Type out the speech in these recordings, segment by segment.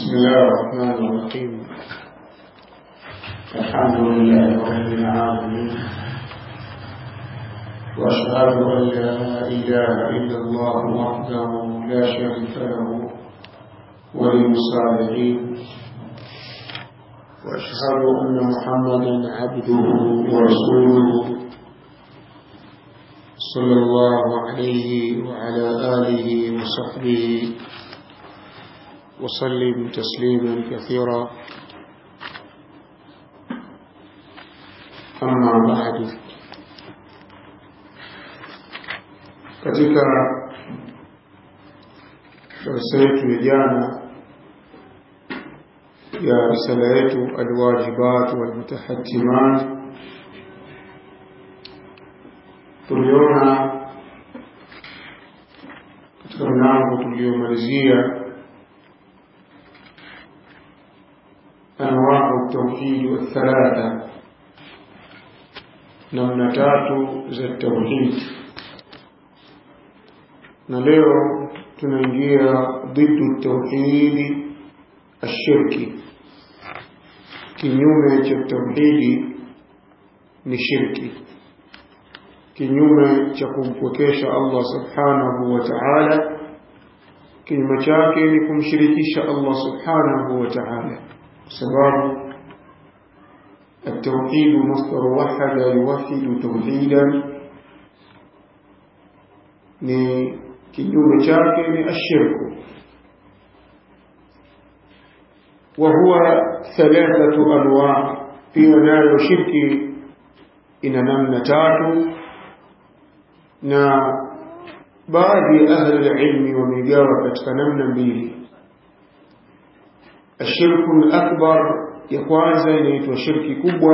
بسم الله الرحمن الرحيم الحمد لله رب العالمين واشهد ان لا اله الا الله وحده لا شريك له ولي الصالحين واشهد ان محمدا عبده ورسوله صلى الله عليه وعلى اله وصحبه وسلم تسليما كثيرا أما بعد katika darasa yetu ya jana ya risala yetu alwajibat walmutahatimat tuliona katika mlango tuliomalizia أنواع التوحيد والثلاثة namna tatu za tauhid na leo tunaingia dhiddu tauhidi ashirki kinyume cha tauhidi ni shirki kinyume cha kumpwekesha Allah subhanahu wa ta'ala kinyume chake ni kumshirikisha Allah subhanahu wa ta'ala sababu التوحيد مصدر وحد يوحد توحيدا ni kinyume chake ni ashirku wa huwa thalathatu anwa pia nayo shirki ina namna tatu na baadhi ya ahli ilmi wamegawa katika namna mbili ashirku al-akbar ya kwanza inaitwa shirki kubwa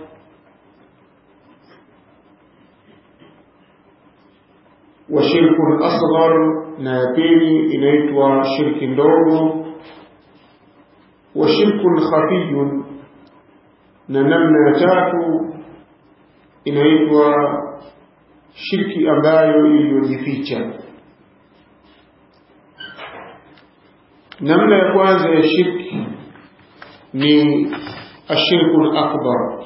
wa shirku asghar na ya pili inaitwa shirki ndogo wa shirku khafiyun na namna ya tatu inaitwa shirki ambayo iliyojificha namna ya kwanza ya shirki ni ashirku akbar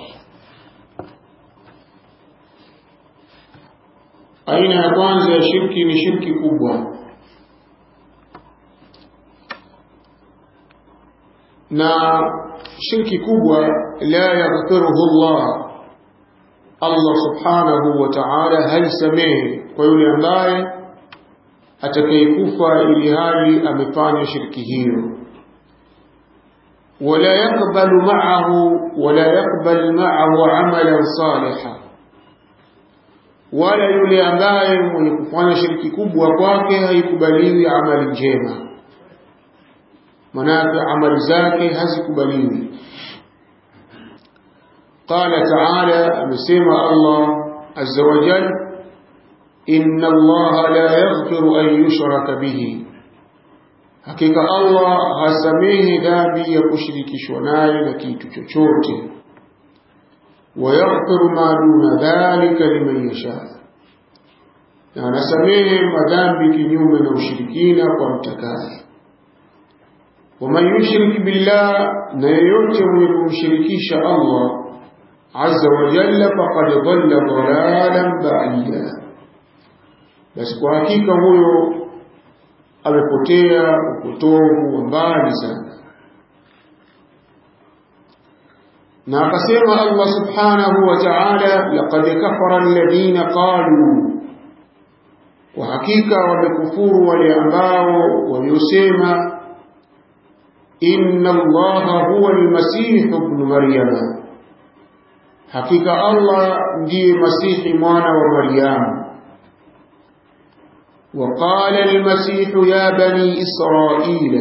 aina ya kwanza ya shirki ni shirki kubwa na shirki kubwa la yaghfiruhu Allah Allah subhanahu wa ta'ala haisamehe kwa yule ambaye atakayekufa ili hali amefanya shirki hiyo ولا يقبل معه ولا يقبل معه عملا صالحا wala yule ambaye mwenye kufanya shiriki kubwa kwake haikubaliwi amali njema manake amali zake hazikubaliwi qala taala amesema allah azza wa jal inna allaha la yaghfiru an yushraka bihi hakika Allah hasamehi dhambi ya kushirikishwa naye na kitu chochote wayaghfiru ma duna dhalika liman yasha na anasamehe madhambi kinyume na ushirikina kwa mtakaye waman yushrik billah na yeyote mwenye kumshirikisha Allah azza wa jalla faqad dhalla dhalalan ba'ida basi kwa hakika huyo amepotea upotovu wa mbali sana na akasema Allah subhanahu wa ta'ala laqad kafara alladhina qalu kwa hakika wamekufuru wale ambao waliosema inna allaha huwa almasih ibn maryama hakika Allah ndiye masihi mwana wa maryamu وقال المسيح يا بني إسرائيل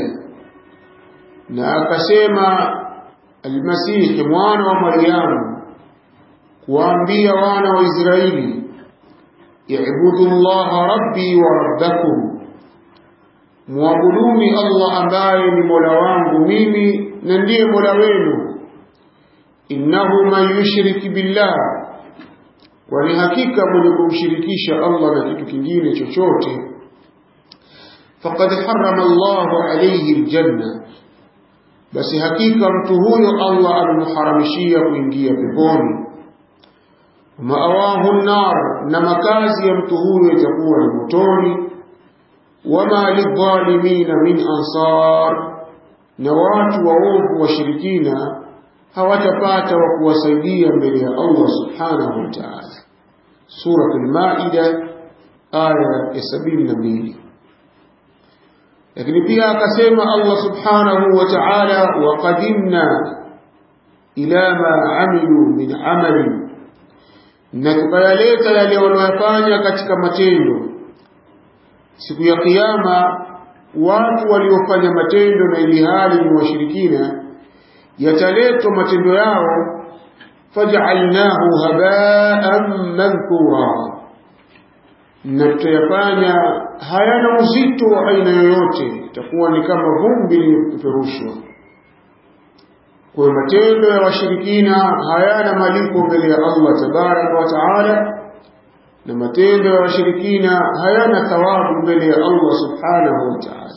ناكسيما المسيح موانا ومريم وأنبيا وانا وإسرائيل اعبدوا الله ربي وربكم mwabuduni Allah ambaye ni Mola wangu mimi na ndiye Mola wenu innahu man yushrik billah kwani hakika mwenye kumshirikisha Allah na kitu kingine chochote faqad harrama Allahu alayhi aljanna basi hakika mtu huyo Allah amemharamishia kuingia peponi maawahu nar na makazi ya mtu huyo yatakuwa ni motoni wama lidhalimina min ansar na watu waovu washirikina hawatapata wa kuwasaidia mbele ya Allah subhanahu wa ta'ala sura al-maida aya ya sabini na mbili lakini pia akasema Allah subhanahu wa ta'ala waqadimna ila ma amilu min amali na tukayaleta yale waliyofanya katika matendo siku ya kiyama watu waliofanya matendo na ili hali ni washirikina yataletwa matendo yao faj'alnahu haba'an manthura na tutayafanya hayana uzito wa aina yoyote itakuwa ni kama vumbi lilipeperushwa kwa matendo ya washirikina hayana malipo mbele ya Allah tabaraka wa taala na matendo ya washirikina hayana thawabu mbele ya Allah subhanahu wa ta'ala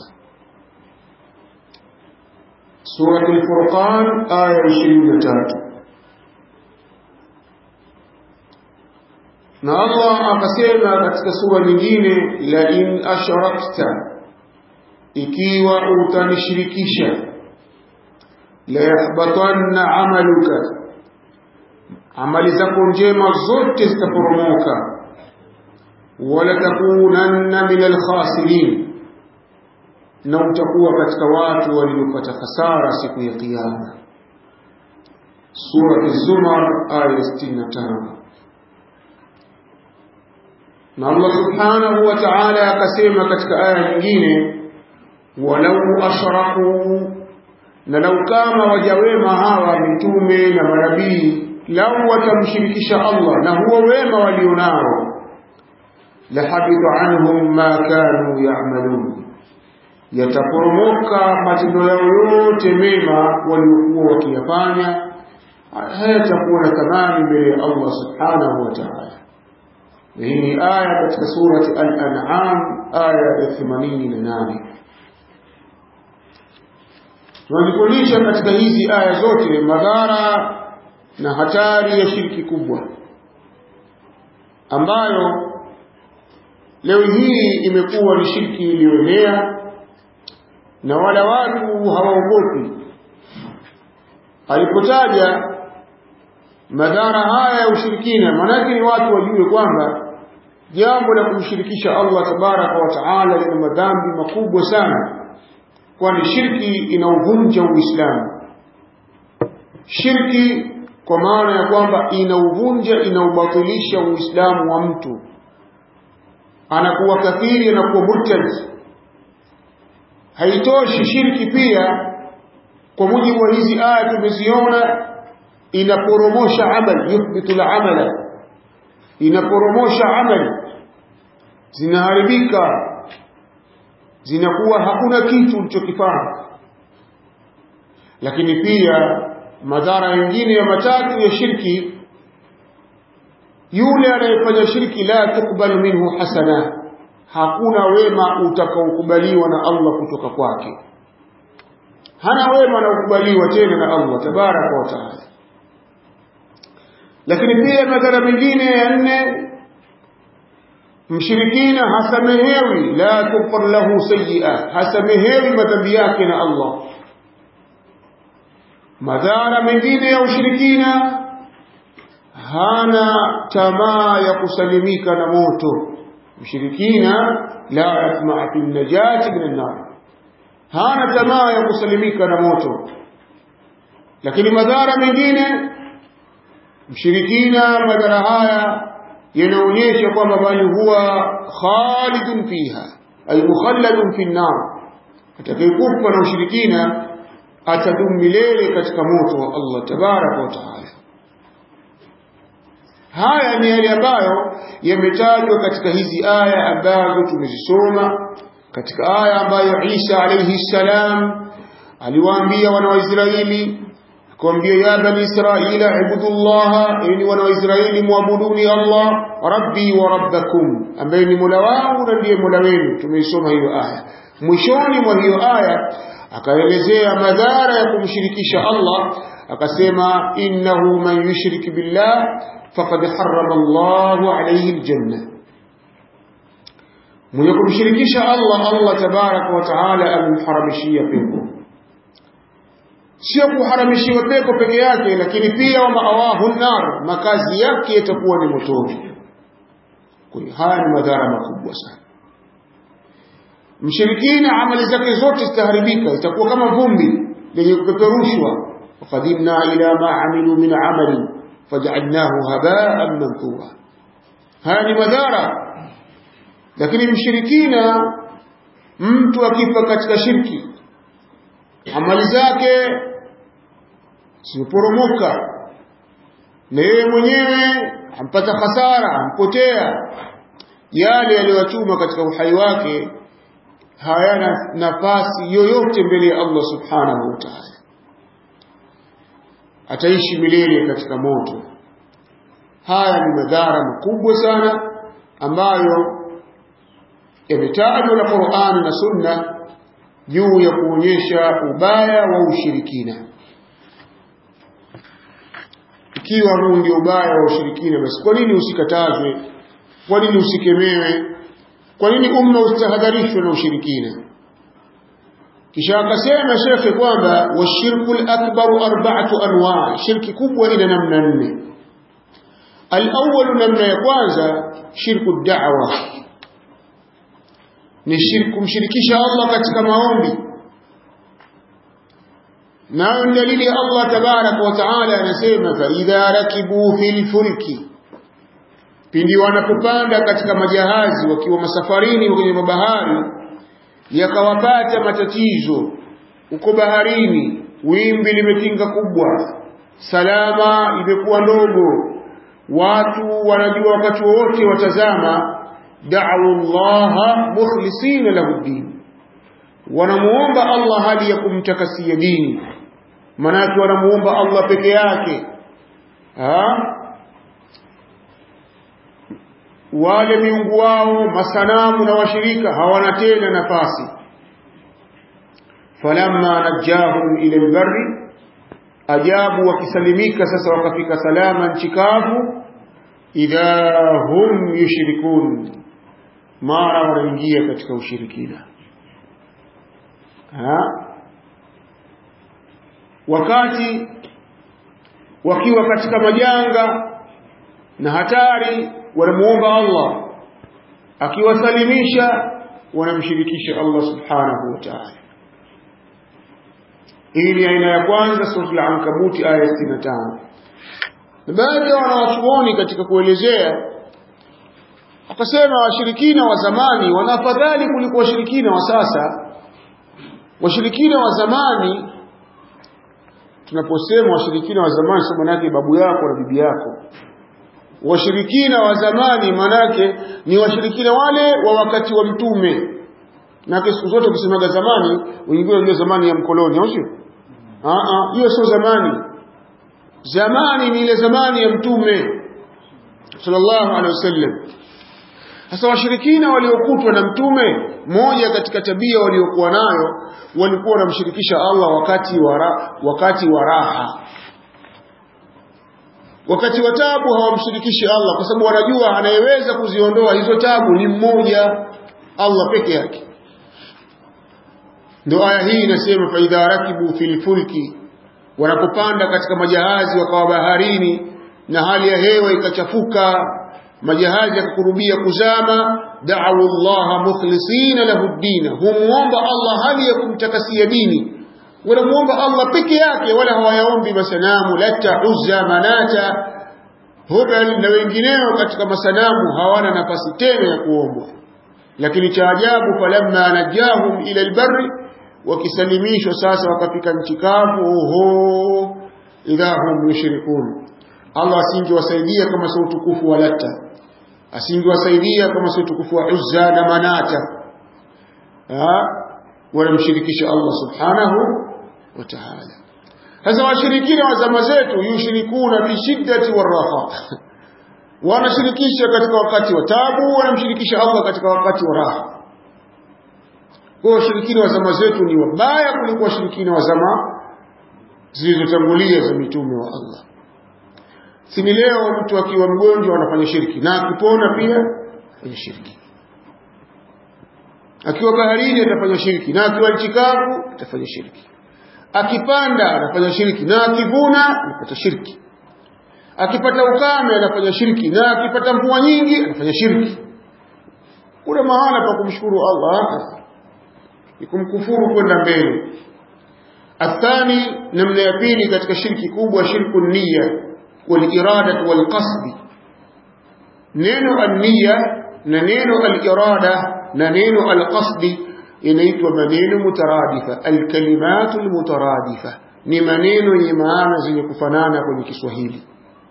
Surah Al-Furqan aya 23 na Allah akasema katika sura nyingine la in ashrakta ikiwa utanishirikisha la yahbatanna amaluka amali zako njema zote zitaporomoka wala takunanna min alkhasirin na utakuwa katika watu waliopata hasara siku ya kiyama sura az-zumar aya 65 na Allah subhanahu wa ta'ala akasema katika aya nyingine walau ashraku na lau kama wajawema hawa mitume na manabii lau watamshirikisha Allah na huo wema walionao lahabita anhum ma kanu ya'malun yataporomoka matendo yao yote mema waliokuwa wakiyafanya hayatakuwa na thamani mbele ya Allah subhanahu wa ta'ala hii ni aya katika surati al-an'am aya ya 88 tunajifundisha katika hizi aya zote madhara na hatari ya shirki kubwa ambayo leo hii imekuwa ni shirki iliyoenea na wala watu hawaogopi alipotaja madhara haya ya ushirikina maanake ni watu wajue kwamba jambo la kumshirikisha Allah tabaraka wa taala lina madhambi makubwa sana kwani shirki inauvunja Uislamu shirki kwa maana ya kwamba inauvunja inaubatilisha Uislamu wa mtu anakuwa kafiri anakuwa murtad haitoshi shirki pia kwa mujibu wa hizi aya tumeziona inaporomosha amali yuthbitu al-amala inaporomosha amali zinaharibika zinakuwa hakuna kitu ulichokifanya lakini pia madhara mengine ya matatu ya shirki yule anayefanya shirki la tukbalu minhu hasana hakuna wema utakaokubaliwa na Allah kutoka kwake hana wema unaokubaliwa tena na Allah tabaraka wa taala lakini pia madhara mengine ya nne mshirikina hasamehewi la tughfar lahu sayyi'a hasamehewi madhambi yake na Allah madhara mengine ya ushirikina hana tamaa ya kusalimika na moto mshirikina la yatmaa fi najati min an-nar hana tamaa ya kusalimika na moto lakini madhara mengine mshirikina madhara haya yanaonyesha kwamba bali huwa khalidun fiha ay mukhalladun fi an-nar atakayekufa na ushirikina atadumu milele katika moto wa Allah tabaraka wa taala haya ni yale ambayo yametajwa katika hizi aya ambazo tumezisoma katika aya ambayo Isa alayhi salam aliwaambia wana wa Israeli akamwambia ya bani israila ibudullaha enyi wana wa Israeli muabuduni Allah rabbi wa rabbakum ambaye ni mola wangu na ndiye mola wenu tumeisoma hiyo aya mwishoni mwa hiyo aya akaelezea madhara ya kumshirikisha Allah akasema innahu man yushrik billah faqad harrama Allahu alayhi aljanna mwenye kumshirikisha Allah Allah tabaraka wa taala amemharamishia pepo sio kuharamishiwa pepo peke yake lakini pia wa maawahu nar makazi yake yatakuwa ni motoni kwa hiyo haya ni madhara makubwa sana mshirikina amali zake zote zitaharibika itakuwa kama vumbi lenye kupeperushwa waqadimna ila ma amilu min amali faj'alnahu haba'an manthura haya ni madhara lakini mshirikina mtu akifa katika shirki amali zake zimeporomoka na yeye mwenyewe ampata hasara ampotea yale yaliyochuma katika uhai wake hayana nafasi yoyote mbele ya Allah subhanahu wa ta'ala ataishi milele katika moto haya ni madhara makubwa sana ambayo yametajwa na Qur'ani na Sunna juu ya kuonyesha ubaya wa ushirikina ikiwa huu ndio ubaya wa ushirikina basi kwa nini usikatazwe kwa nini usikemewe kwa nini umma ustahadharishwe na ushirikina kisha akasema shekhe kwamba washirku lakbaru arba'atu anwa shirki kubwa ina namna nne alawwalu namna ya kwanza shirku da'wa ni shirku kumshirikisha Allah katika maombi nayo ni dalili ya Allah tabaraka wa taala anasema fa idha rakibu fil fulki pindi wanapopanda katika majahazi wakiwa masafarini kwenye mabahari yakawapata matatizo uko baharini wimbi limetinga kubwa salama imekuwa ndogo watu wanajua wakati wowote watazama da'u Allah mukhlisina lahu din wanamuomba Allah hali ya kumtakasia dini manake wanamuomba Allah peke yake ha? wale miungu wao masanamu na washirika hawana tena nafasi falamma najahum ila albarri ajabu wakisalimika sasa wakafika salama nchi kavu idha hum yushrikun mara wanaingia katika ushirikina ha? wakati wakiwa katika majanga na hatari wanamuomba Allah akiwasalimisha wanamshirikisha Allah subhanahu wa ta'ala hii ni aina ya kwanza sura al-Ankabuti aya 65 na baadhi ya wanawachuoni katika kuelezea akasema washirikina wa zamani wanafadhali kuliko washirikina wa sasa washirikina wa zamani tunaposema washirikina wa zamani sio manake babu yako na bibi yako washirikina wa zamani manake ni washirikina wale wa wakati wa mtume na siku zote ukisemaga zamani wengine wanajua zamani ya mkoloni au sio hiyo sio zamani zamani ni ile zamani ya mtume sallallahu alaihi wasallam sasa washirikina waliokutwa na mtume moja katika tabia waliokuwa nayo walikuwa wanamshirikisha Allah wakati wa wakati wa raha wakati wa tabu hawamshirikishi Allah kwa sababu wanajua anayeweza kuziondoa hizo tabu ni mmoja Allah peke yake ndio aya hii inasema fa idha rakibu fil fulki wanapopanda katika majahazi wakawa baharini na hali ya hewa ikachafuka majahazi yakakurubia kuzama da'u Allah mukhlisina lahu ad-din humuomba Allah hali ya kumtakasia dini wanamuomba Allah peke yake wala hawayaombi masanamu lata uzza manata hubal na wengineo katika masanamu hawana nafasi tena ya kuombwa lakini cha ajabu falamma najahum ila albarri wakisalimishwa sasa wakafika nchi kavu oho idahum yushrikun Allah asingewasaidia kama sio utukufu wa lata asingewasaidia kama sio utukufu wa uzza na manata wanamshirikisha Allah subhanahu wa ta'ala sasa washirikina wa zama zetu yushirikuna fi shiddati waraha wanashirikisha katika wakati wa tabu wanamshirikisha Allah katika wakati wa raha kwa washirikina wa zama zetu ni wabaya kuliko washirikina wa zama zilizotangulia za mitume wa Allah sini leo mtu akiwa mgonjwa anafanya shirki na akipona pia afanya shirki akiwa baharini atafanya shirki na akiwa nchi kavu atafanya shirki akipanda anafanya shirki na akivuna anapata shirki akipata ukame anafanya shirki na akipata mvua nyingi anafanya shirki kuna mahala pa kumshukuru Allah ni kumkufuru kwenda mbele athani namna ya pili katika shirki kubwa shirku niyya wal irada wal qasd neno an-niyya na neno al-irada na neno al-qasd inaitwa maneno mutaradifa al-kalimatu al-mutaradifa ni maneno yenye maana zenye kufanana kwenye Kiswahili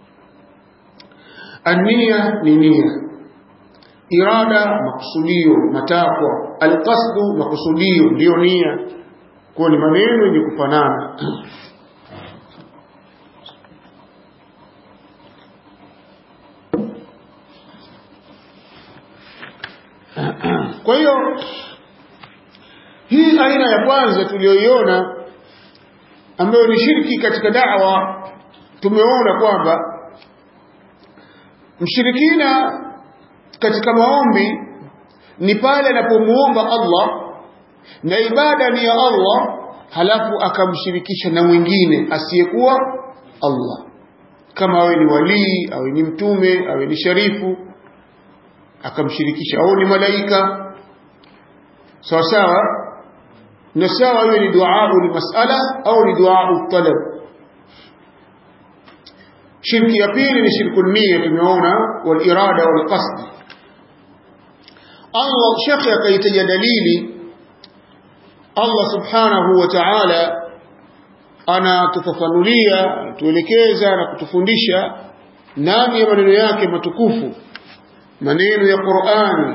an-niyya ni nia irada makusudio matakwa alqasdu makusudio ndio nia kwa ni maneno yenye kufanana kwa hiyo hii aina ya kwanza tuliyoiona ambayo ni shirki katika da'wa tumeona kwamba mshirikina katika maombi ni pale anapomuomba Allah na ibada ni ya Allah halafu akamshirikisha na mwingine asiyekuwa Allah kama awe ni walii awe ni mtume awe ni sharifu akamshirikisha au ni malaika sawa sawa na sawa iwe ni duaa masala au ni duaa talab shirki ya pili ni shirku nia tumeona wal irada wal qasd Allah shekhe akaitaja dalili Allah subhanahu wa ta'ala anatufafanulia tuelekeza na kutufundisha ndani ya maneno yake matukufu maneno ya Qur'ani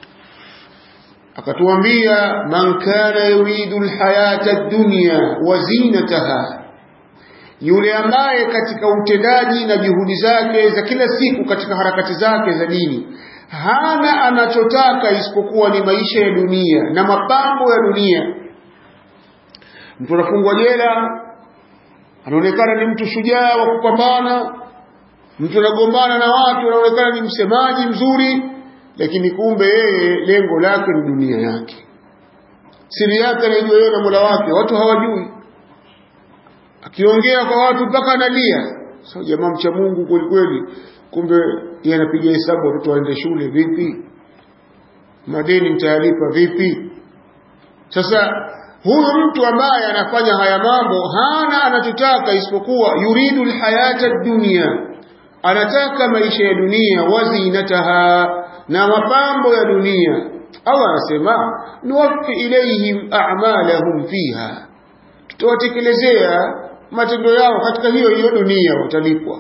akatuambia man kana yuridu alhayata ad-dunya wa zinataha yule ambaye katika utendaji na juhudi zake za kila siku katika harakati zake za dini hana anachotaka isipokuwa ni maisha ya dunia na mapambo ya dunia mtu anafungwa jela anaonekana ni mtu shujaa wa kupambana mtu anagombana na watu anaonekana ni msemaji mzuri lakini kumbe yeye lengo lake ni dunia yake siri yake anaijua yeye na Mola wake watu hawajui akiongea kwa watu mpaka analia sasa jamaa mcha Mungu kweli kweli kumbe yeye anapiga hesabu watoto waende shule vipi madeni mtayalipa vipi sasa huyu mtu ambaye anafanya haya mambo hana anachotaka isipokuwa yuridu alhayata dunya anataka maisha ya dunia wazinataha na mapambo ya dunia Allah anasema nuwaffi ilayhim a'malahum fiha tutawatekelezea matendo yao katika hiyo hiyo dunia watalipwa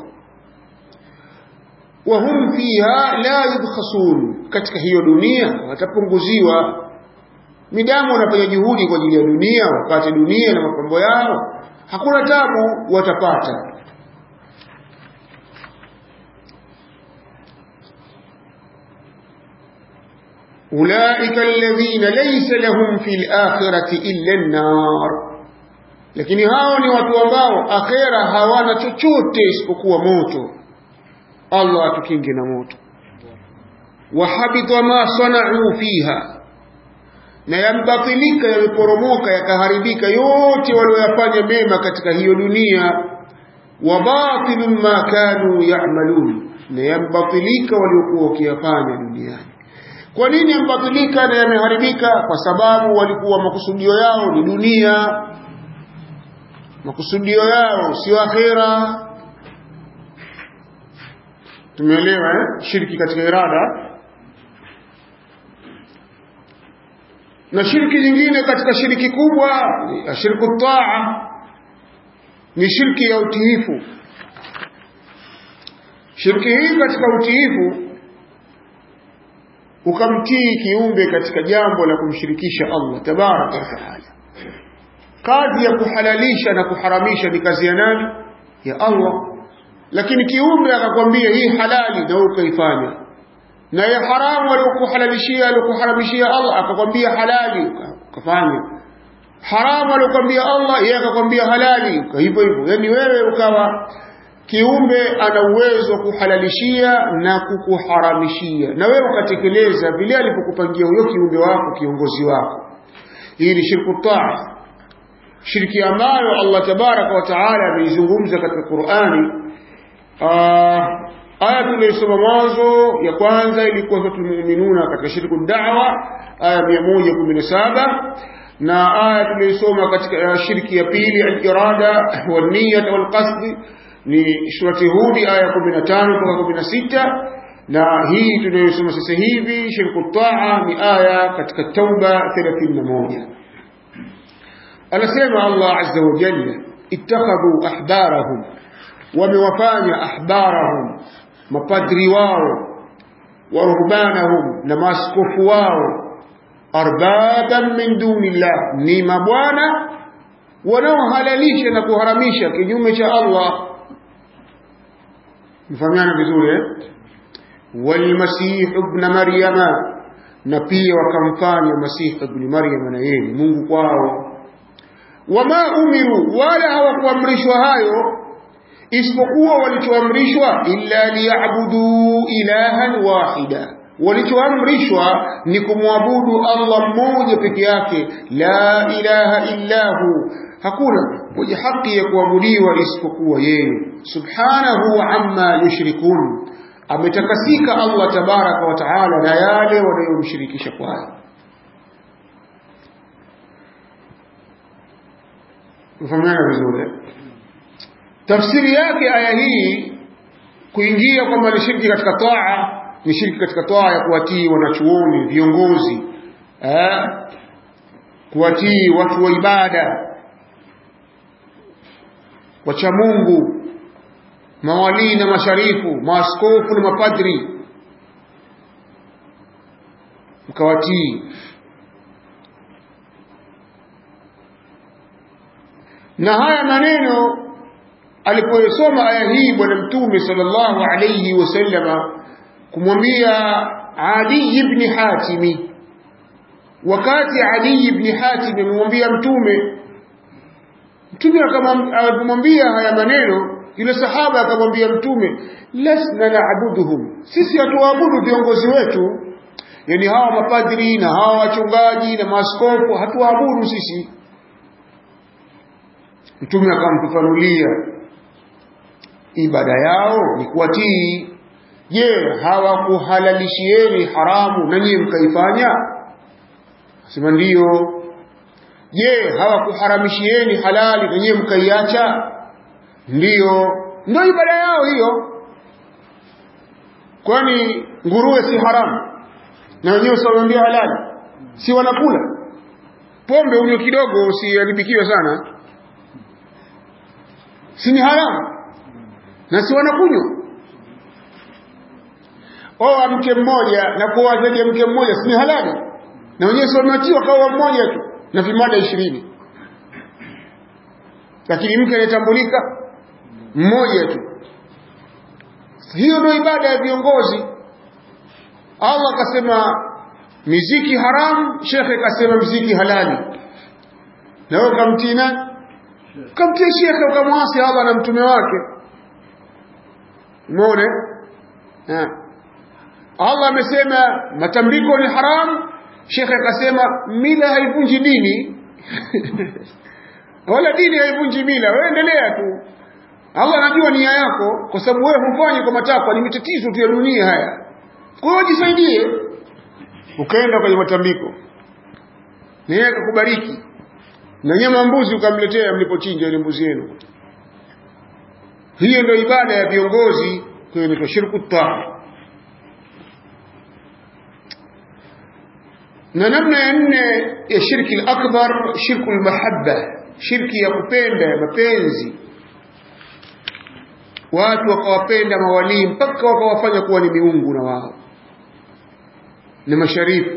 wahum fiha la yubkhasun katika hiyo dunia watapunguziwa midamu wanafanya juhudi kwa ajili ya dunia wapate dunia na mapambo yao hakuna tabu watapata أولئك الذين ليس لهم في الآخرة إلا النار lakini hao ni watu ambao akhera hawana chochote isipokuwa moto Allah atukinge na moto wahabita ma sanau fiha na yambatilika yameporomoka yakaharibika yote walioyafanya mema katika hiyo dunia wa batilun ma kanu ya'malun na yambatilika waliokuwa wakiyafanya duniani kwa nini yambatilika na yameharibika kwa sababu walikuwa makusudio yao ni dunia makusudio yao sio akhera tumeelewa eh? shirki katika irada na shirki nyingine katika shirki kubwa shirku taa ni shirki ya utiifu shirki hii katika utiifu ukamtii kiumbe katika jambo la kumshirikisha Allah tabaraka wa taala kazi ya kuhalalisha na kuharamisha ni kazi ya nani ya Allah lakini kiumbe akakwambia hii halali na wewe ukaifanya na ya haramu aliyokuhalalishia aliyokuharamishia Allah akakwambia halali ukafanya haramu aliyokwambia Allah yeye akakwambia halali hivyo hivyo yani wewe ukawa kiumbe ana uwezo wa kuhalalishia na kukuharamishia na wewe ukatekeleza vile alipokupangia huyo kiumbe wako kiongozi wako hii ni shirku taa shirki ambayo Allah tabaraka wa taala ameizungumza katika Qur'ani aya tuliyosoma mwanzo ya kwanza ilikuwa suratul mu'minuna katika shirku da'wa aya 117 na aya tuliyosoma katika shirki ya pili al-irada wa niyyah wal qasd ni surati hudi aya 15 mpaka 16 na hii tunayosoma sasa hivi shirku taa ni aya katika tauba 31 anasema Allah azza wa jalla ittakhadhu ahbarahum wamewafanya ahbarahum mapadri wao wa ruhbanahum na maaskofu wao arbaban min dunillah ni mabwana wanaohalalisha na kuharamisha kinyume cha Allah mfahamiana vizuri eh walmasih ibn maryama na pia wakamfanya masih ibn maryama na yeye Mungu kwao wama umiru wala hawakuamrishwa hayo isipokuwa walichoamrishwa illa liyabudu ilahan wahida walichoamrishwa ni kumwabudu Allah mmoja peke yake la ilaha illahu hakuna mwenye haki ya kuabudiwa isipokuwa yeye subhanahu amma yushrikun ametakasika Allah tabaraka wa taala na yale wanayomshirikisha kwayo mfahamiana vizuri tafsiri yake aya hii kuingia kwamba ni shirki katika taa ni shirki katika taa ya kuwatii wanachuoni viongozi eh, kuwatii watu wa ibada wacha Mungu mawalii na masharifu maaskofu na mapadri mkawatii na haya maneno alipoyasoma aya hii bwana mtume sallallahu alayhi wasallama kumwambia Ali ibn Hatimi wakati Ali ibn Hatim amemwambia mtume mtume akamwambia haya maneno yule sahaba akamwambia mtume lasna naabuduhum sisi hatuwaabudu viongozi wetu yani hawa mapadri na hawa wachungaji na maaskofu hatuwaabudu sisi mtume akamfafanulia ibada yao ni kuwatii je hawakuhalalishieni haramu na nyinyi mkaifanya sema ndiyo je hawakuharamishieni halali na nyinyi mkaiacha ndiyo ndio ibada yao hiyo kwani nguruwe si haramu na wenyewe siwaambia halali si wanakula pombe unywe kidogo usiharibikiwe sana si ni haramu na si wanakunywa oa mke mmoja na kuoa zaidi ya mke mmoja si ni halali na wenyewe si wameachiwa kaoa mmoja tu na vimada ishirini lakini mke anayetambulika mmoja tu hiyo ndio ibada ya viongozi Allah akasema miziki haramu shekhe akasema miziki halali na wewe ukamtii nani ukamtii shekhe ukamwasi Allah na mtume wake umeona Allah amesema matambiko ni haramu shekhe akasema mila haivunji dini wala dini haivunji mila wewe endelea tu Allah anajua nia yako kwa sababu wewe hufanyi kwa matakwa ni matatizo tu ya dunia haya kwa hiyo jisaidie ukaenda kwenye matambiko na yeye akakubariki na nyama mbuzi ukamletea mlipochinja ile mbuzi yenu hiyo ndio ibada ya viongozi kwenye shirku taa na namna ya nne ya shirki al-akbar shirku al-mahabba shirki ya kupenda ya mapenzi watu wakawapenda mawalii mpaka wakawafanya kuwa ni miungu na wao ni masharifu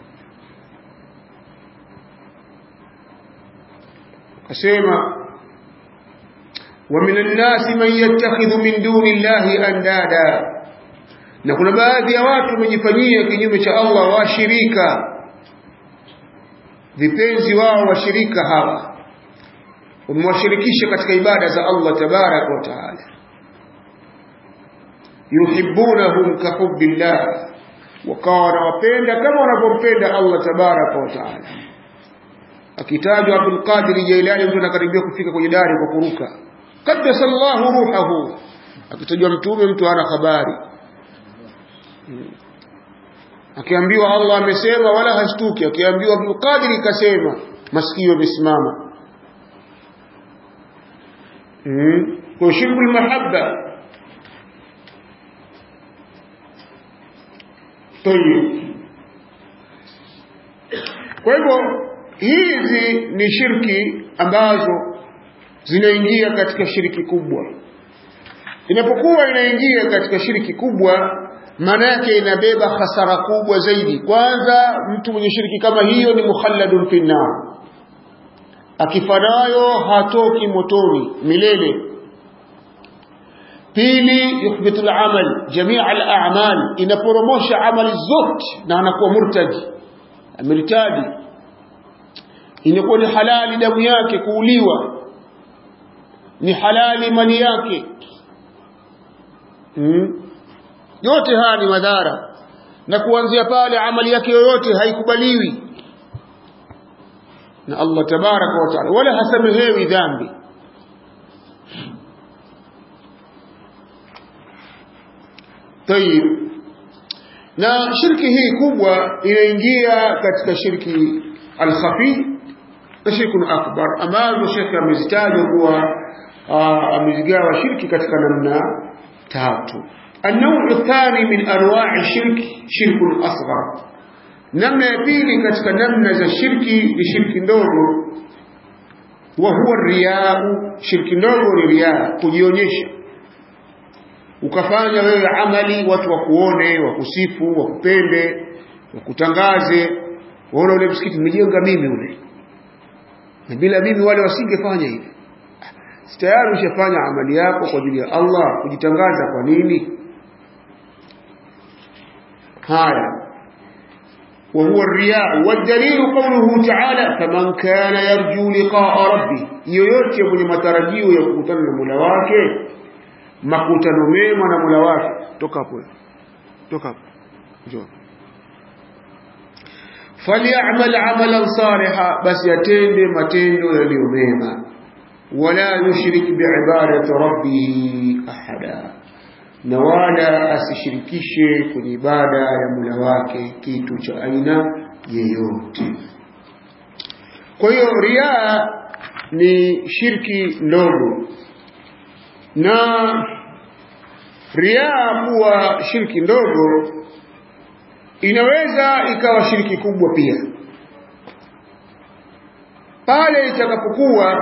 asema ومن الناس من يتخذ من دون الله اندادا na kuna baadhi ya watu wamejifanyia kinyume cha Allah washirika vipenzi wao washirika hawa wamewashirikisha katika ibada za Allah tabaraka wa taala yuhibbunahum kahubbillah wakawa wanawapenda kama wanavyompenda Allah tabaraka wa taala akitajwa Abdul Qadir Jailani mtu anakaribia kufika kwenye dari kwa kuruka qaddasa Allahu ruhahu akitajwa mtume mtu hana habari akiambiwa Allah amesema wala hashtuki akiambiwa Abdul Qadir kasema masikio yamesimama mm. kwa shirkul mahabba tayib kwa hivyo hizi ni shirki ambazo zinaingia katika shiriki kubwa inapokuwa inaingia katika shiriki kubwa maana yake inabeba hasara kubwa zaidi kwanza mtu mwenye shiriki kama hiyo ni mukhalladun fi nar akifanayo hatoki motoni milele pili yuhbitu al-amal jamia al-a'mal inaporomosha amali zote na anakuwa murtaji ameritadi inakuwa ni halali damu yake kuuliwa ni halali mali yake hmm? yote haya ni madhara na kuanzia pale amali yake yoyote haikubaliwi na Allah tabaraka wa taala wala hasamehewi dhambi tayib na shirki hii kubwa inaingia katika shirki al-khafi na shirkun akbar ambazo shekhe amezitaja kuwa amezigawa shirki katika namna tatu النوع الثاني من أنواع الشرك شرك الأصغر namna ya pili katika namna za shirki ni shirki ndogo wa huwa riyau shirki ndogo ni riaa kujionyesha ukafanya wewe amali watu wakuone wakusifu wakupende wakutangaze waona ule msikiti nimejenga mimi ule na bila mimi wale wasingefanya hivi tayari ushafanya amali yako kwa ajili ya Allah kujitangaza kwa nini haya وهو الرياء والدليل قوله تعالى فمن كان يرجو لقاء ربه yoyote mwenye matarajio ya kukutana na Mola wake makutano mema na Mola wake toka hapo toka hapo njoo falyamal amalan saliha basi atende matendo yaliyo mema wala yushrik biibadati rabbih ahada na wala asishirikishe kwenye ibada ya Mola wake kitu cha aina yeyote. Kwa hiyo riaa ni shirki ndogo, na riaa kuwa shirki ndogo inaweza ikawa shirki kubwa pia pale itakapokuwa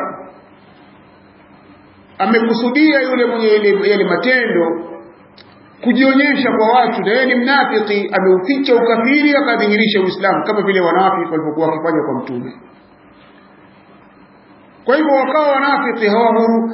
amekusudia yule mwenye yale matendo kujionyesha kwa watu na yeye ni mnafiki ameuficha ukafiri akadhihirisha uislamu kama vile wanafiki walipokuwa wakifanya kwa mtume kwa hivyo wakawa wanafiki hawahuru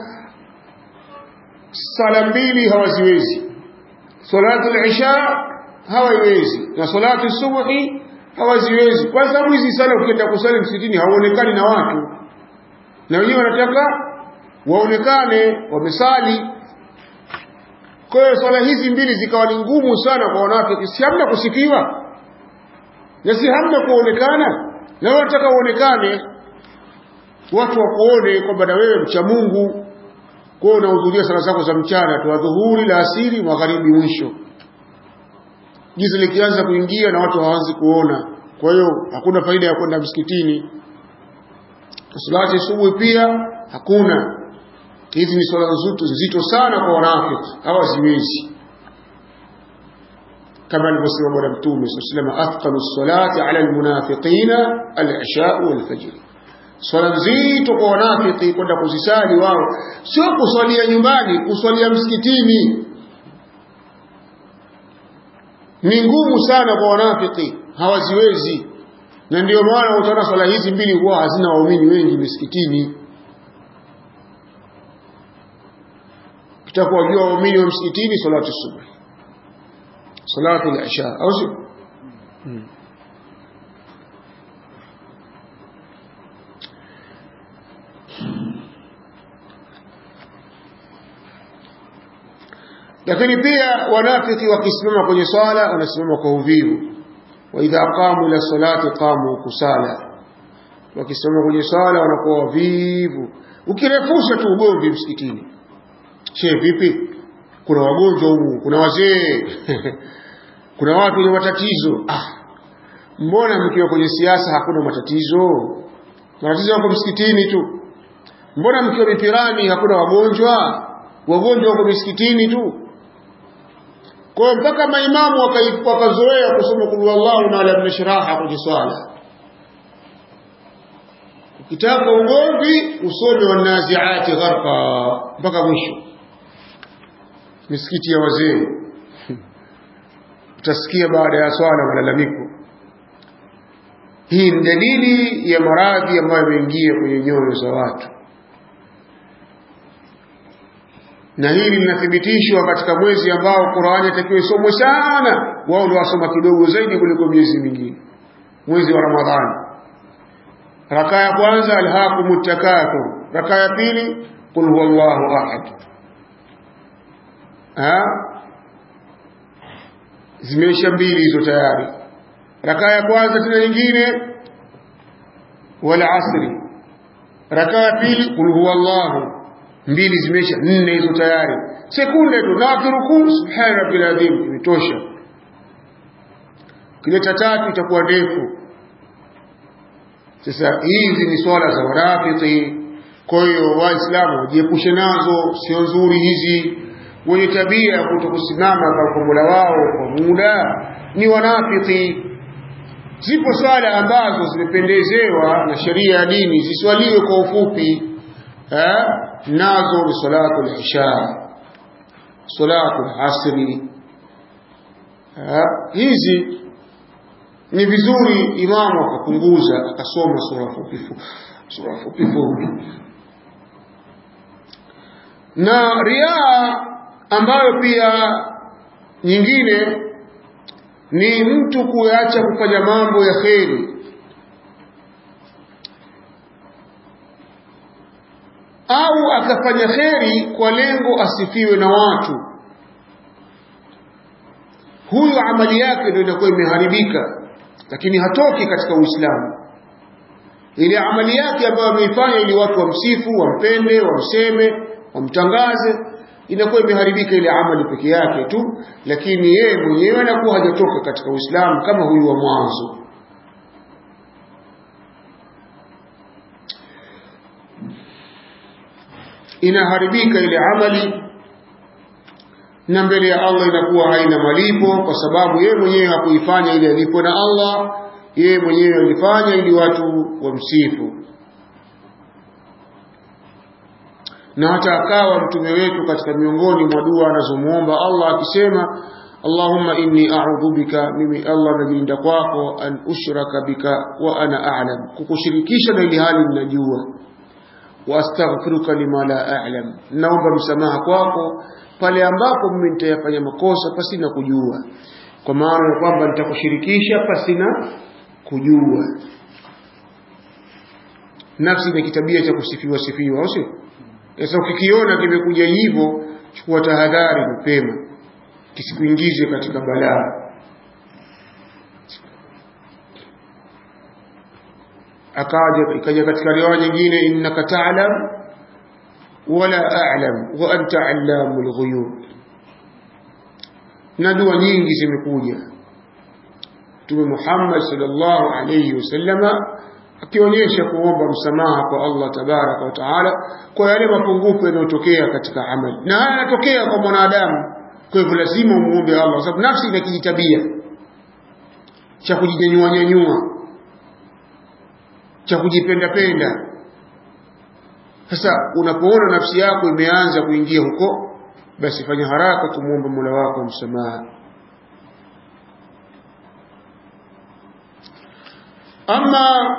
sala mbili hawaziwezi salatu al-isha hawaiwezi na salatu subuhi hawaziwezi kwa sababu hizi sala ukienda kusali msikitini hauonekani na watu na wenyewe wanataka waonekane wamesali kwa hiyo swala hizi mbili zikawa ni ngumu sana kwa wanawake si hamna kusifiwa na si hamna kuonekana na wanataka uonekane watu wakuone kwamba na wewe mcha Mungu kwa hiyo unahudhuria sala zako za mchana tu adhuhuri la asiri magharibi mwisho giza likianza kuingia na watu hawaanzi kuona kwa hiyo hakuna faida ya kwenda msikitini salati subuhi pia hakuna hizi ni swala nzito nzito sana kwa wanafiki hawaziwezi kama alivyosema bwana mtume sallallahu alayhi wasallam athqalu salati ala almunafiqina al-isha wal-fajr swala nzito kwa wanafiki kwenda kuzisali wao sio kuswalia nyumbani kuswalia msikitini ni ngumu sana kwa wanafiki hawaziwezi na ndio maana utaona swala hizi mbili huwa hazina waumini wengi misikitini kitakuwajua waumini wa msikitini salatu subuhi salatu al-isha au sio hmm. lakini pia wanafiki wakisimama kwenye swala wanasimama kwa uvivu wa idha qamu ila salati qamu kusala wakisimama kwenye swala wanakuwa wavivu ukirefusha tu ugomvi msikitini she vipi kuna wagonjwa humu kuna wazee kuna watu wenye matatizo ah mbona mkiwa kwenye siasa hakuna matatizo matatizo yako msikitini tu mbona mkiwa mipirani hakuna wagonjwa wagonjwa wako misikitini tu kwa mpaka maimamu wakazoea kusoma kul wallahu na alam nashraha kwenye swala ukitaka ugomvi usome wanaziati gharqa mpaka mwisho misikiti ya wazee utasikia baada ya swala malalamiko hii ni dalili ya maradhi ambayo yameingia kwenye nyoyo za watu na hili linathibitishwa katika mwezi ambao Qur'ani itakiwa isomwe sana wao ndio wasoma kidogo zaidi kuliko miezi mingine mwezi wa Ramadhani raka ya kwanza alhaqumut takathur raka ya pili qul huwallahu ahad ha zimeisha mbili hizo tayari raka ya kwanza tena nyingine wal asri raka ya pili qul huwallahu mbili zimeisha nne hizo tayari sekunde tu na kirukuu subhana rabbil azim imetosha kileta tatu itakuwa ndefu sasa hizi ni swala za wanafiki kwa hiyo waislamu wajiepushe nazo sio nzuri hizi wenye tabia ya kutokusimama kwa mola wao kwa muda ni wanafiki zipo swala ambazo zimependezewa na sheria ya dini ziswaliwe kwa ufupi eh? nazo ni salatu al-isha salatu al-asri hizi ni vizuri imamu akapunguza akasoma sura fupi sura fupi fupi na riaa ambayo pia nyingine ni mtu kuacha kufanya mambo ya kheri au akafanya kheri kwa lengo asifiwe na watu huyo amali yake ndio inakuwa imeharibika lakini hatoki katika Uislamu ile amali yake ambayo ameifanya ili watu wamsifu wampende wamseme wamtangaze inakuwa imeharibika ile amali peke yake tu lakini yeye mwenyewe anakuwa hajatoka katika Uislamu kama huyu wa mwanzo inaharibika ile amali na mbele ya Allah inakuwa haina malipo kwa sababu yeye mwenyewe hakuifanya ili alipo na Allah yeye mwenyewe alifanya ili watu wamsifu na hata akawa mtume wetu katika miongoni mwa dua anazomuomba Allah akisema Allahumma inni a'udhu bika mimi Allah najilinda kwako an ushraka bika wa ana a'lam kukushirikisha na ili hali ninajua wastaghfiruka lima la a'lam naomba msamaha kwako pale ambapo mimi nitayafanya makosa pasina kujua kwa maana ya kwamba nitakushirikisha pasina kujua nafsi ni kitabia cha kusifiwa sifiwa au sio sasa ukikiona kimekuja hivyo chukua tahadhari mapema kisikuingize katika balaa akaja ikaja katika riwaya nyingine innaka ta'lam wala a'lam wa anta 'allamul ghuyub na dua nyingi zimekuja Mtume Muhammad sallallahu alayhi wasallama akionyesha kuomba msamaha kwa Allah tabaraka wa taala kwa yale mapungufu yanayotokea katika amali na haya yanatokea kwa mwanadamu kwa hivyo lazima umuombe Allah kwa sababu nafsi ina kijitabia cha kujinyanyua nyanyua cha kujipenda penda sasa unapoona nafsi yako imeanza kuingia huko basi fanya haraka kumwomba Mola wako msamaha ama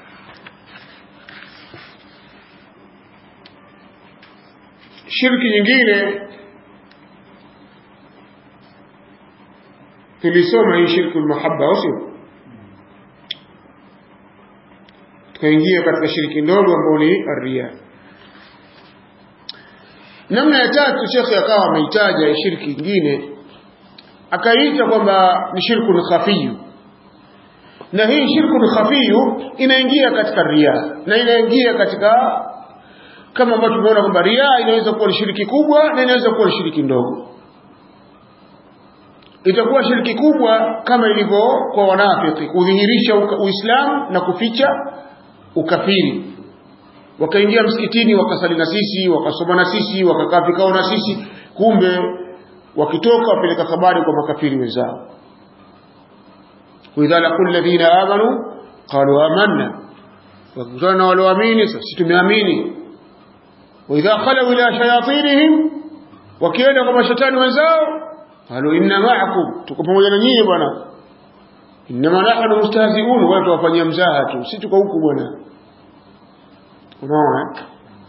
shirki nyingine tulisoma hii shirku almahabba au sio tukaingia katika shiriki ndogo ambayo ni ria namna ya tatu shekhe akawa ameitaja shirki ingine akaiita kwamba ni shirkun khafiyu na hii shirkun khafiyu inaingia katika ria na inaingia katika kama ambavyo tumeona kwamba ria inaweza kuwa ni shiriki kubwa na inaweza kuwa ni shiriki ndogo itakuwa shiriki kubwa kama ilivyo kwa wanafiki kudhihirisha uislamu na kuficha ukafiri wakaingia msikitini wakasali na sisi wakasoma na sisi wakakaa vikao na sisi kumbe wakitoka wapeleka habari kwa makafiri wenzao waidha laqul ladhina amanu qalu amanna wakikutana na walioamini sisi tumeamini waidha khalau ila shayatinihim wakienda kwa mashetani wenzao qalu inna ma'akum tuko pamoja na nyinyi bwana innama nahnu mustahzi'un wala tuwafanyia mzaha tu si tuko huku bwana unaona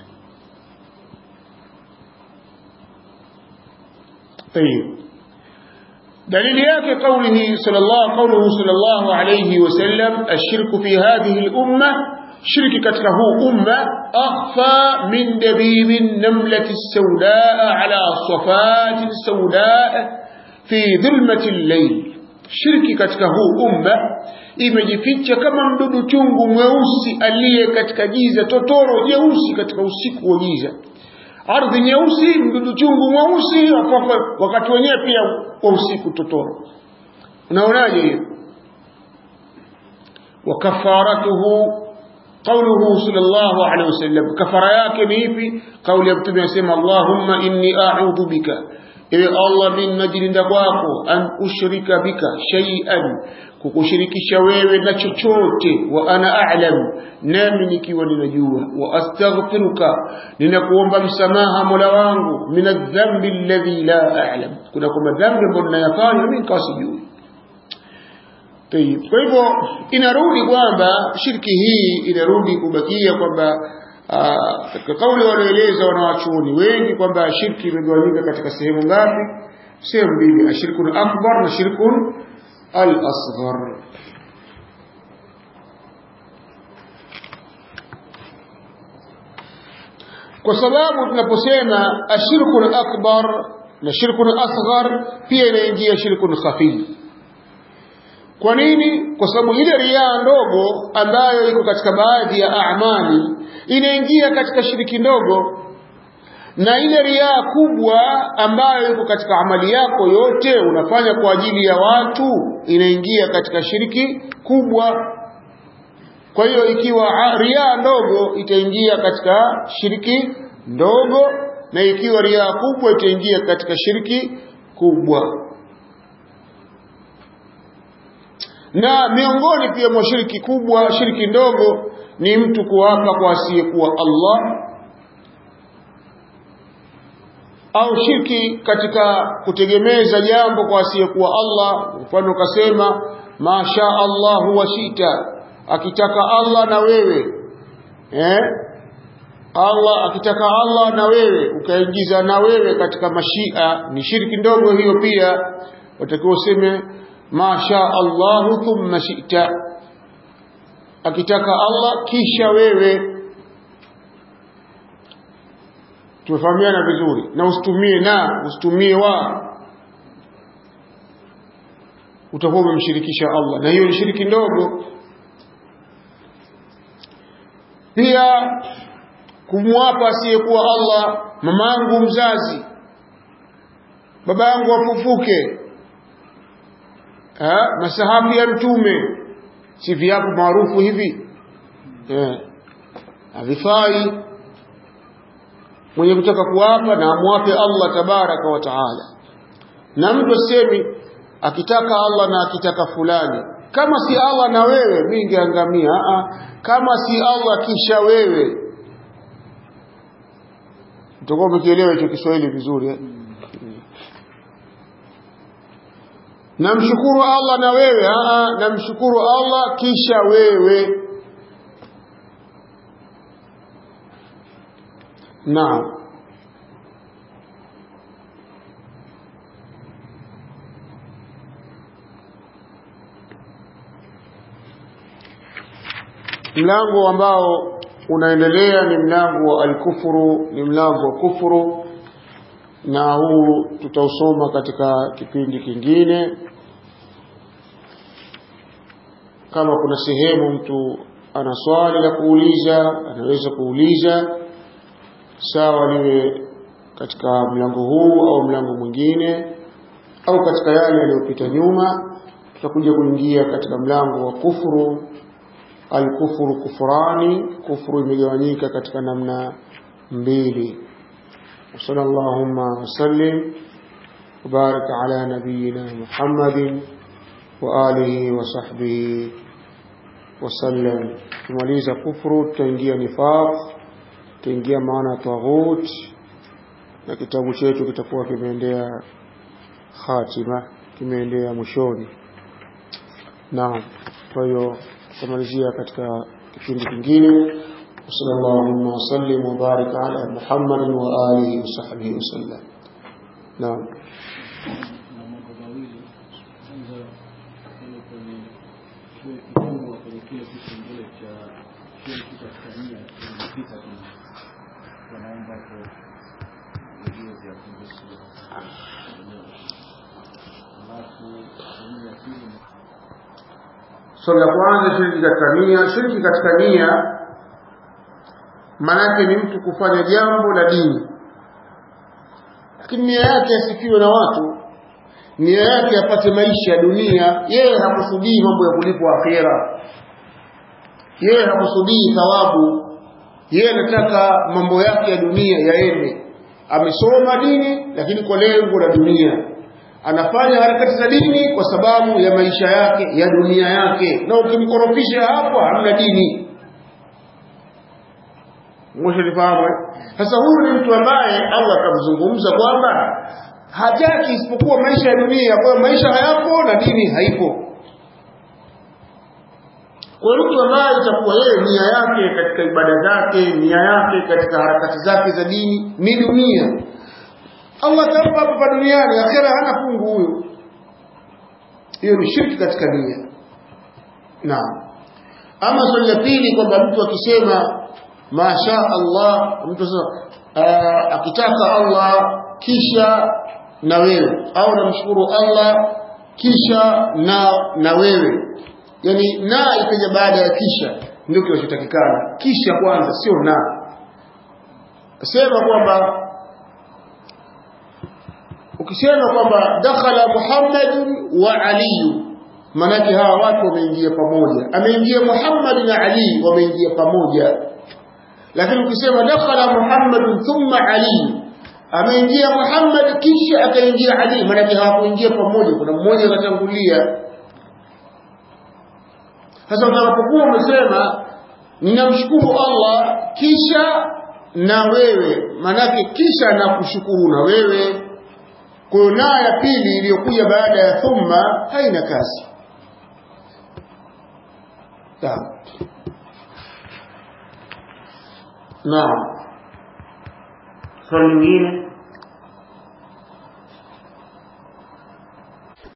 طيب دليل yake قوله صلى الله قوله صلى الله عليه وسلم الشرك في هذه الأمة شرك katika huu umma أخفى من دبيب النملة السوداء على صفات سوداء في ظلمة الليل shirki katika huu umma imejificha kama mdudu chungu mweusi aliye katika giza totoro jeusi katika usiku wa giza ardhi nyeusi mdudu chungu mweusi wakati wenyewe pia wa usiku totoro unaonaje hiyo wakafaratuhu قوله صلى الله عليه وسلم كفر yake ni ipi kauli ya mtume anasema Allahumma inni a'udhu bika ewe Allah mimi najilinda kwako an ushrika bika shay'an kukushirikisha wewe na chochote wa ana a'lam nami nikiwa ninajua wa astaghfiruka ninakuomba msamaha Mola wangu min adh-dhanbi alladhi la a'lam kuna kwamba dhambi ambayo ninayafanya mimi nikawa sijui Kwa hivyo inarudi kwamba shirki hii inarudi kubakia kwamba katika kauli wanaeleza wanawachuoni wengi kwamba shirki imegawanyika katika sehemu ngapi? Sehemu mbili, ashirkun akbar na shirkun al-asghar. Kwa sababu tunaposema ashirkun akbar na shirkun asghar pia inaingia shirkun khafi. Kwa nini? Kwa sababu ile riaa ndogo ambayo iko katika baadhi ya amali inaingia katika shiriki ndogo, na ile riaa kubwa ambayo iko katika amali yako yote unafanya kwa ajili ya watu inaingia katika shiriki kubwa. Kwa hiyo ikiwa riaa ndogo itaingia katika shiriki ndogo, na ikiwa riaa kubwa itaingia katika shiriki kubwa. na miongoni pia mwa shiriki kubwa shiriki ndogo ni mtu kuapa kwa asiyekuwa Allah au shirki katika kutegemeza jambo kwa asiyekuwa Allah mfano ukasema masha Allah wa shita akitaka Allah na wewe eh Allah akitaka Allah na wewe ukaingiza na wewe katika mashia ni shirki ndogo hiyo pia watakiwa useme ma sha Allahu thumma shi'ta akitaka Allah kisha wewe tumefahamiana vizuri na usitumie na usitumie wa utakuwa umemshirikisha Allah na hiyo ni shiriki ndogo pia kumwapa asiyekuwa Allah mamangu mzazi babangu afufuke ha? masahabu ya mtume si viapo maarufu hivi havifai mwenye kutaka kuapa na amwape Allah tabaraka wa taala na mtu asemi akitaka Allah na akitaka fulani kama si Allah na wewe mimi ningeangamia kama si Allah kisha wewe utakuwa umekielewa hicho Kiswahili vizuri eh? namshukuru Allah na wewe aa namshukuru Allah kisha wewe naam mlango ambao unaendelea ni mlango wa alkufuru ni mlango wa kufuru na huu tutausoma katika kipindi kingine kama kuna sehemu mtu ana swali la kuuliza anaweza kuuliza sawa liwe katika mlango huu au mlango mwingine au katika yale yaliyopita nyuma tutakuja kuingia katika mlango wa kufuru alkufuru kufurani kufuru imegawanyika katika namna mbili وصلى اللهم وسلم وبارك على نبينا محمد وآله وصحبه وسلم tumaliza kufuru tutaingia nifaq tutaingia maana taghut na kitabu chetu kitakuwa kimeendea khatima kimeendea mwishoni naam kwa hiyo tutamalizia katika kipindi kingine وصلى اللهم وسلم وبارك على محمد وآله وصحبه وسلم نعم na mambo mawili kwanza ile kwenye kile kifungu kwenye kile kipengele cha shirki katika nia kimepita kwenye wanaomba hapo video vya kuhusu alafu sehemu ya pili swali la kwanza shirki katika nia shirki katika nia maanake ni mtu kufanya jambo la dini lakini nia yake asifiwe na watu nia yake apate maisha ya dunia yeye hakusudii mambo ya kulipwa akhera yeye hakusudii thawabu yeye anataka mambo yake ya dunia yaende amesoma dini lakini kwa lengo la dunia anafanya harakati za dini kwa sababu ya maisha yake ya dunia yake na ukimkorofisha hapo hamna dini Mshalifahamu eh? Sasa huyu ni mtu ambaye Allah akamzungumza kwamba hataki isipokuwa maisha ya dunia, kwa hiyo maisha hayapo na dini haipo. Kwa hiyo mtu ambaye itakuwa yeye nia yake katika ibada zake, nia yake katika harakati zake za dini ni dunia, Allah atampa hapa duniani, akhera hana fungu huyo. Hiyo ni shirki katika nia. Naam. Ama swali la pili kwamba mtu akisema masha Allah mtu sasa akitaka Allah kisha na wewe au namshukuru Allah kisha na na wewe yani na ikaja baada ya kisha ndio kinachotakikana kisha kwanza sio na sema kwamba ukisema kwamba dakhala Muhammadun wa Ali manake hawa watu wameingia pamoja ameingia Muhammad na Ali wameingia pamoja lakini ukisema dakhala Muhammad thumma Ali ameingia Muhammad kisha akaingia Ali maana hawakuingia pamoja kuna mmoja akatangulia sasa utakapokuwa umesema ninamshukuru Allah kisha na wewe manake kisha na kushukuru na wewe kwa hiyo na ya pili iliyokuja baada ya thumma haina kazi sawa Naam. Swali lingine?